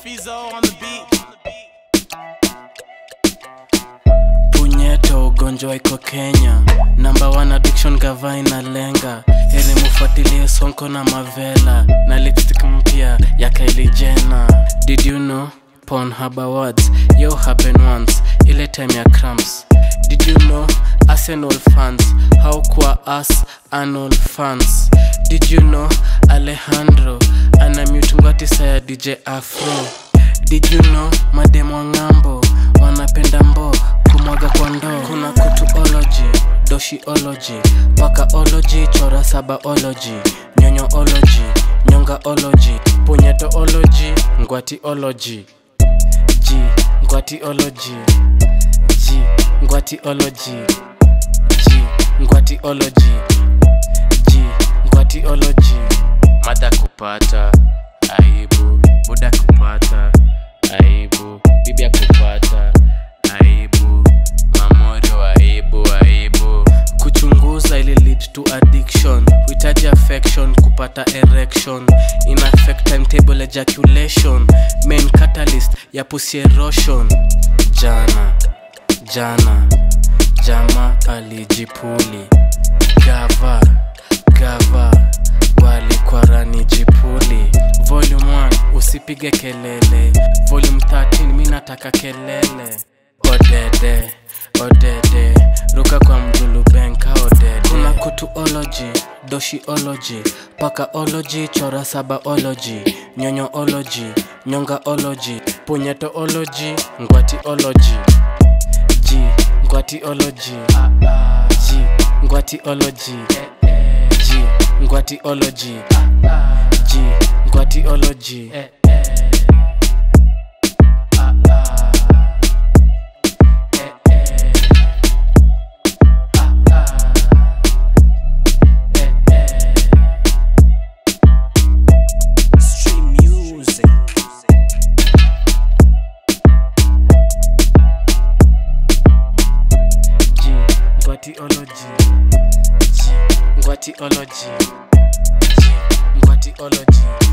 Fizo on the beat. punyeto ugonjwa iko kenya namba one addiction gava inalenga ili mufuatilie sonko na mavela na lipstick mpya ya Kylie Jenner did you know Pornhub awards yo happen once ile time ya cramps did you know arsenal fans how kwa us anal fans did you know alejandro ana mutungwatisa ya dj afro did you know mademo ng'ambo wanapenda mbo kumwaga kwa ndoo kuna kutuology doshiology pakaology chora sabaology nyonyoology nyongaology punyetoology ngwatiology ji ngwatiology ji ngwatiology ji ngwatiology ji ngwatiology mada kupata aibu buda kupata aibu bibia kupata aibu mamorio aibu aibu kuchunguza ili lead to addiction uhitaji affection kupata erection in affect timetable ejaculation main catalyst ya pussy erosion jana jana jama alijipuli gava gava walikwarani jipuli volume 1 usipige kelele volume 13 mi nataka kelele odede odede ruka kwa mjulubenka odede kuna kutuology doshiology pakaology chora sabaology nyonyoology nyongaology punyetoology ngwatiology ji ngwatiology ji ngwatiology ji ngwatiology ji ngwatiology Stream music. ji ngwatiology ji ngwatiology ji ngwatiology